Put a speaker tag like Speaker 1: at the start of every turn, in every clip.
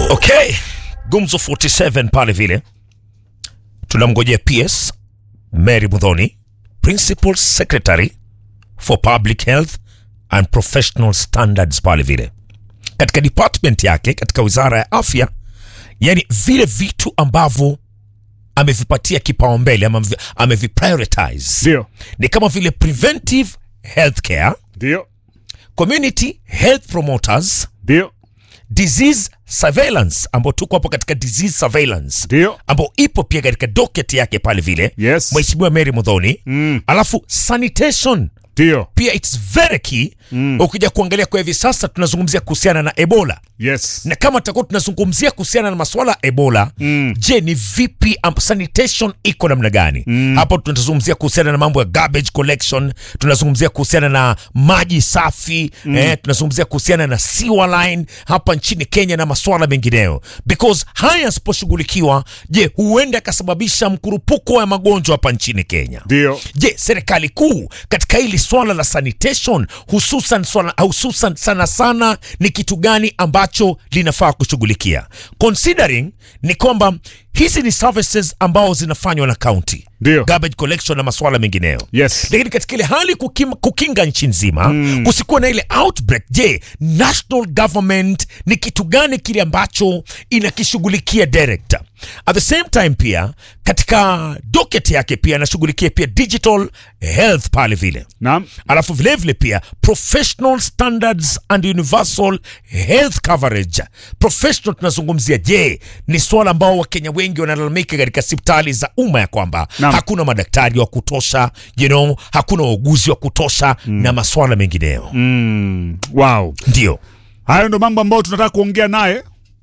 Speaker 1: Okay, Gumzo 47 pale vile tunamngojea PS Mary Mudhoni, Principal Secretary for Public Health and Professional Standards pale vile katika department yake katika wizara ya afya, yani vile vitu ambavyo amevipatia kipaumbele ama amevi- ameviprioritize
Speaker 2: Ndio,
Speaker 1: ni kama vile preventive healthcare,
Speaker 2: ndio,
Speaker 1: community health promoters,
Speaker 2: ndio,
Speaker 1: disease surveillance ambao tuko hapo katika disease surveillance
Speaker 2: ndio,
Speaker 1: ambao ipo pia katika docket yake pale vile
Speaker 2: Yes.
Speaker 1: Mheshimiwa Mary Mudhoni
Speaker 2: Mm.
Speaker 1: alafu sanitation
Speaker 2: ndio,
Speaker 1: pia it's very key ukija kuangalia kwa hivi sasa tunazungumzia kuhusiana na Ebola
Speaker 2: yes,
Speaker 1: na kama tutakuwa tunazungumzia kuhusiana na masuala ya Ebola
Speaker 2: Mm.
Speaker 1: je, ni vipi um, sanitation iko namna gani? Hapo tunazungumzia kuhusiana na mambo ya garbage collection, tunazungumzia kuhusiana na maji safi eh, tunazungumzia kuhusiana na sewer line hapa nchini Kenya na masuala mengineyo, because haya yasiposhughulikiwa, je, huenda yakasababisha mkurupuko wa magonjwa hapa nchini Kenya.
Speaker 2: ndio,
Speaker 1: Je, serikali kuu katika hili swala la sanitation hususan swala, hususan sana sana ni kitu gani ambacho linafaa kushughulikia considering ni kwamba hizi ni services ambao zinafanywa na county
Speaker 2: Ndio.
Speaker 1: garbage collection na masuala mengineyo
Speaker 2: yes,
Speaker 1: lakini katika ile hali kukim, kukinga nchi nzima kusikuwa na ile outbreak je national government ni kitu gani kile ambacho inakishughulikia direct at the same time pia katika docket yake pia anashughulikia pia digital health pale vile
Speaker 2: naam,
Speaker 1: alafu vilevile pia professional standards and universal health coverage professional tunazungumzia je ni swala ambao wakenya wengi wanalalamika katika hospitali za umma ya kwamba
Speaker 2: Naam.
Speaker 1: hakuna madaktari wa kutosha you know, hakuna wauguzi wa kutosha na maswala mengineyo
Speaker 2: mm. wow.
Speaker 1: ndio
Speaker 2: Hayo ndo mambo ambayo tunataka kuongea naye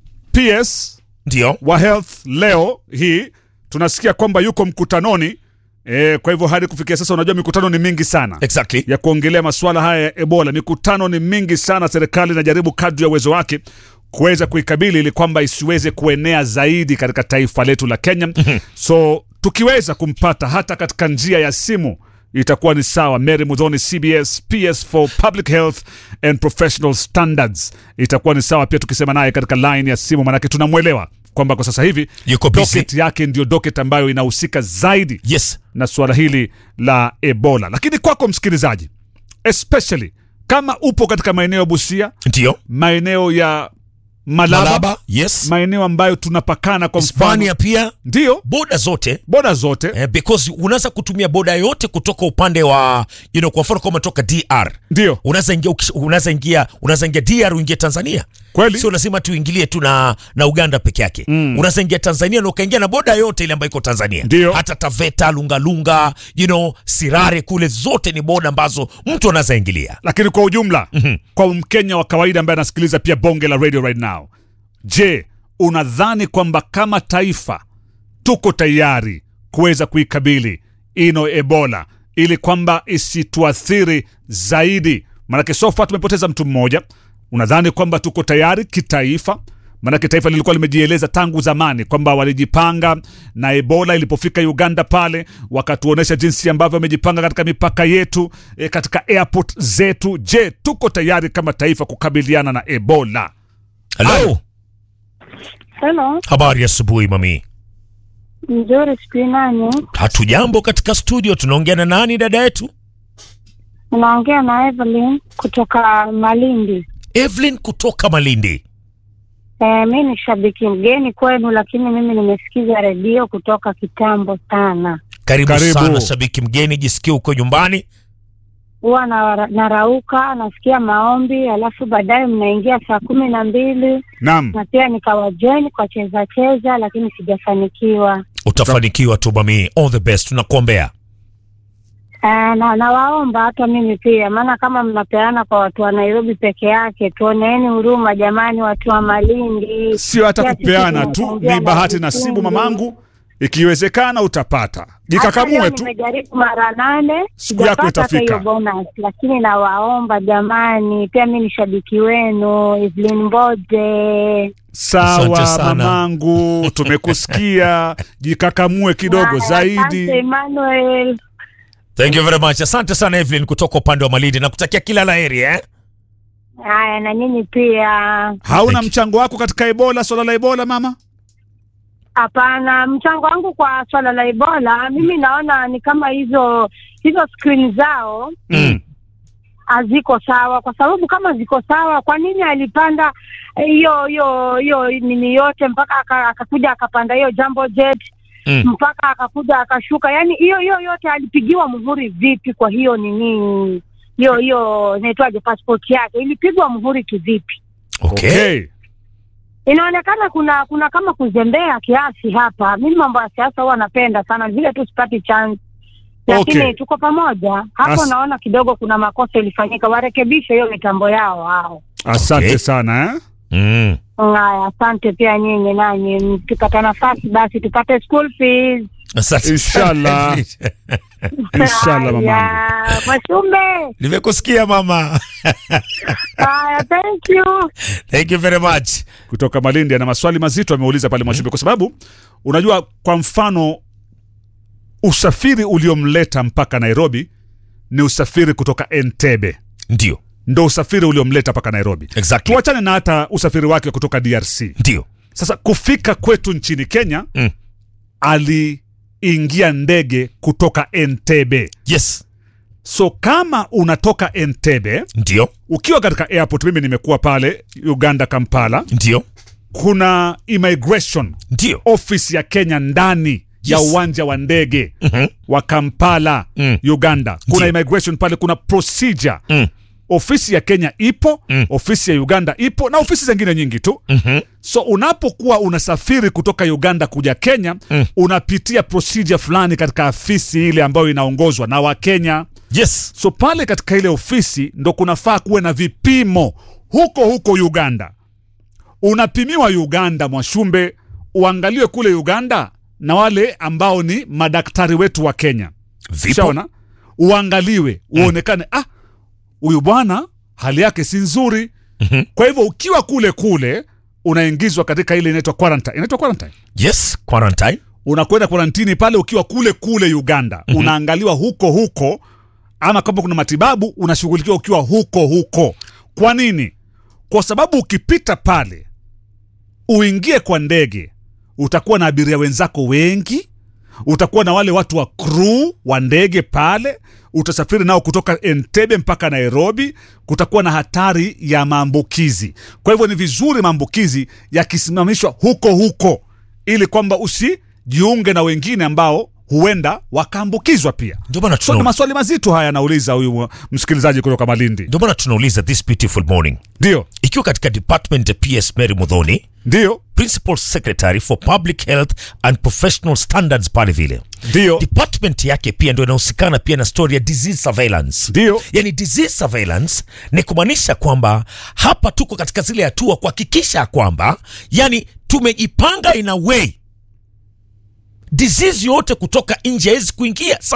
Speaker 2: PS
Speaker 1: ndio
Speaker 2: wa health leo hii tunasikia kwamba yuko mkutanoni e, kwa hivyo hadi kufikia sasa unajua mikutano ni mingi sana
Speaker 1: exactly
Speaker 2: ya kuongelea masuala haya ya ebola mikutano ni mingi sana serikali inajaribu kadri ya uwezo wake kuweza kuikabili ili kwamba isiweze kuenea zaidi katika taifa letu la kenya so tukiweza kumpata hata katika njia ya simu itakuwa ni sawa mary mudhoni cbs ps for public health and professional standards itakuwa ni sawa pia tukisema naye katika line ya simu manake tunamwelewa kwamba kwa sasa hivi
Speaker 1: Yuko busy.
Speaker 2: docket yake ndio docket ambayo inahusika zaidi
Speaker 1: yes
Speaker 2: na suala hili la ebola lakini kwako msikilizaji especially kama upo katika maeneo ya busia
Speaker 1: ndio
Speaker 2: maeneo ya malaba,
Speaker 1: malaba yes
Speaker 2: maeneo ambayo tunapakana kwa mfano
Speaker 1: hispania pia
Speaker 2: ndio
Speaker 1: boda zote
Speaker 2: boda zote
Speaker 1: eh, because unaweza kutumia boda yote kutoka upande wa you know, kwa mfano kama umetoka dr
Speaker 2: ndio
Speaker 1: unaweza ingia ukish- unaweza ingia unaweza ingia DR uingie Tanzania
Speaker 2: Kweli.
Speaker 1: sio lazima tuingilie tu na, na Uganda peke yake mm. unaweza ingia Tanzania na ukaingia na boda yote ile ambayo iko Tanzania
Speaker 2: Ndio.
Speaker 1: hata Taveta Lungalunga you know, Sirare kule zote ni boda ambazo mtu anaweza ingilia
Speaker 2: lakini kwa ujumla mm-hmm. kwa mkenya wa kawaida ambaye anasikiliza pia bonge la radio right now je unadhani kwamba kama taifa tuko tayari kuweza kuikabili ino ebola ili kwamba isituathiri zaidi manake sofa tumepoteza mtu mmoja unadhani kwamba tuko tayari kitaifa manake taifa lilikuwa limejieleza tangu zamani kwamba walijipanga na ebola ilipofika uganda pale wakatuonyesha jinsi ambavyo wamejipanga katika mipaka yetu e, katika airport zetu je tuko tayari kama taifa kukabiliana na ebola
Speaker 1: Hello.
Speaker 3: Hello,
Speaker 1: habari ya asubuhi mami
Speaker 3: mzuri siku nani?
Speaker 1: hatujambo katika studio tunaongea na nani dada yetu
Speaker 3: Unaongea na Evelyn kutoka Malindi.
Speaker 1: Evelyn kutoka Malindi
Speaker 3: E, mi ni shabiki mgeni kwenu, lakini mimi nimesikiza redio kutoka kitambo sana.
Speaker 1: karibu,
Speaker 2: Karibu.
Speaker 1: sana shabiki mgeni jisikie uko nyumbani
Speaker 3: Huwa na, narauka nasikia maombi, alafu baadaye mnaingia saa kumi na mbili
Speaker 2: naam
Speaker 3: na pia nikawajoin kwa cheza cheza, lakini sijafanikiwa.
Speaker 1: utafanikiwa tu mami all the best tunakuombea
Speaker 3: E, na nawaomba hata mimi pia, maana kama mnapeana kwa watu wa Nairobi peke yake, tuoneeni huruma jamani, watu wa Malindi.
Speaker 2: sio hata
Speaker 3: Pia sisi
Speaker 2: kupeana tu
Speaker 3: tunachangia
Speaker 2: ni
Speaker 3: na
Speaker 2: bahati nasibu
Speaker 3: vikundi.
Speaker 2: mamangu ikiwezekana utapata
Speaker 3: Hata leo
Speaker 2: jikakamue tu
Speaker 3: Nimejaribu mara nane
Speaker 2: Siku yako
Speaker 3: sijapata hata
Speaker 2: itafika.
Speaker 3: hiyo bonus, lakini nawaomba jamani, pia mi ni shabiki wenu Evelyn Mboje.
Speaker 1: Asante
Speaker 2: sawa
Speaker 1: sana.
Speaker 2: mamangu tumekusikia jikakamue kidogo
Speaker 3: Haya, Asante
Speaker 2: zaidi
Speaker 3: Haya, na nyinyi pia.
Speaker 2: Hauna
Speaker 1: Thank you.
Speaker 2: mchango wako katika Ebola, swala la Ebola mama?
Speaker 3: Hapana, mchango wangu kwa swala la Ebola, mimi naona ni kama hizo hizo screen zao
Speaker 1: Mm.
Speaker 3: haziko sawa, kwa sababu kama ziko sawa, kwa nini alipanda eh, hiyo hiyo hiyo nini yote mpaka aka- akakuja akapanda hiyo jumbo jet
Speaker 1: Mm.
Speaker 3: mpaka akakuja akashuka? Yani hiyo hiyo yote alipigiwa muhuri vipi? Kwa hiyo nini hiyo hiyo inaitwaje, passport yake ilipigwa muhuri kivipi?
Speaker 1: Okay.
Speaker 3: Inaonekana kuna kuna kama kuzembea kiasi hapa. Mimi mambo ya siasa huwa napenda sana, vile tu sipati chance, lakini
Speaker 2: Okay.
Speaker 3: tuko pamoja hapo.
Speaker 2: As-
Speaker 3: Naona kidogo kuna makosa ilifanyika, warekebishe hiyo mitambo yao hao.
Speaker 2: Asante
Speaker 1: Okay.
Speaker 2: sana eh?
Speaker 1: Mm.
Speaker 3: Haya, asante pia nyinyi nanyi, mkipata nafasi basi tupate school fees.
Speaker 1: Asante
Speaker 2: Inshallah.
Speaker 1: sana.
Speaker 2: Inshallah mamangu.
Speaker 3: Haya, Mwashumbe.
Speaker 1: Nimekusikia mama.
Speaker 3: Haya, thank you.
Speaker 1: Thank you very much.
Speaker 2: kutoka Malindi ana maswali mazito ameuliza pale Mwashumbe, kwa sababu unajua, kwa mfano usafiri uliomleta mpaka Nairobi ni usafiri kutoka Entebbe,
Speaker 1: Ndio.
Speaker 2: ndo usafiri uliomleta mpaka Nairobi.
Speaker 1: Exactly.
Speaker 2: Tuachane na hata usafiri wake kutoka DRC.
Speaker 1: Ndio.
Speaker 2: Sasa kufika kwetu nchini Kenya
Speaker 1: Mm.
Speaker 2: aliingia ndege kutoka Entebbe.
Speaker 1: Yes.
Speaker 2: So kama unatoka Entebbe
Speaker 1: Ndio.
Speaker 2: ukiwa katika airport, mimi nimekuwa pale Uganda Kampala,
Speaker 1: Ndio.
Speaker 2: kuna immigration
Speaker 1: Ndio.
Speaker 2: office ya Kenya ndani ya
Speaker 1: Yes.
Speaker 2: uwanja wa ndege
Speaker 1: Mhm.
Speaker 2: wa Kampala
Speaker 1: Mm.
Speaker 2: Uganda. Kuna
Speaker 1: Ndio.
Speaker 2: immigration pale, kuna procedure.
Speaker 1: Mm.
Speaker 2: Ofisi ya Kenya ipo,
Speaker 1: Mm.
Speaker 2: ofisi ya Uganda ipo na ofisi zingine nyingi tu.
Speaker 1: Mhm.
Speaker 2: So unapokuwa unasafiri kutoka Uganda kuja Kenya
Speaker 1: Mm.
Speaker 2: unapitia procedure fulani katika afisi ile ambayo inaongozwa na Wakenya.
Speaker 1: Yes.
Speaker 2: So pale katika ile ofisi ndo kunafaa kuwe na vipimo huko huko Uganda. Unapimiwa Uganda, Mwashumbe, uangaliwe kule Uganda na wale ambao ni madaktari wetu wa Kenya.
Speaker 1: Vipo.
Speaker 2: Shaona, uangaliwe uonekane, ah, huyu bwana hali yake si nzuri.
Speaker 1: Mhm.
Speaker 2: Kwa hivyo ukiwa kule kule unaingizwa katika ile inaitwa quarantine. Inaitwa quarantine
Speaker 1: Yes. Quarantine.
Speaker 2: unakwenda karantini pale ukiwa kule kule Uganda mm-hmm. unaangaliwa huko huko, ama kama kuna matibabu unashughulikiwa ukiwa huko huko. Kwa nini? Kwa sababu ukipita pale uingie kwa ndege, utakuwa na abiria wenzako wengi, utakuwa na wale watu wa crew wa ndege pale, utasafiri nao kutoka Entebbe mpaka Nairobi. Kutakuwa na hatari ya maambukizi. Kwa hivyo ni vizuri maambukizi yakisimamishwa huko huko, ili kwamba usijiunge na wengine ambao huenda wakaambukizwa pia.
Speaker 1: Ndio maana
Speaker 2: So ni
Speaker 1: tuna
Speaker 2: maswali mazito haya anauliza huyu msikilizaji kutoka Malindi.
Speaker 1: ndio maana tunauliza this beautiful morning.
Speaker 2: Ndio,
Speaker 1: Ikiwa katika department ya PS Mary Mudhoni,
Speaker 2: ndio,
Speaker 1: principal secretary for public health and professional standards pale vile.
Speaker 2: ndio,
Speaker 1: Department yake pia ndio inahusikana pia na story ya disease surveillance.
Speaker 2: ndio.
Speaker 1: yani disease surveillance ni kumaanisha kwamba hapa tuko katika zile hatua kuhakikisha kwamba yani tumejipanga in a way disease yote kutoka nje haiwezi kuingia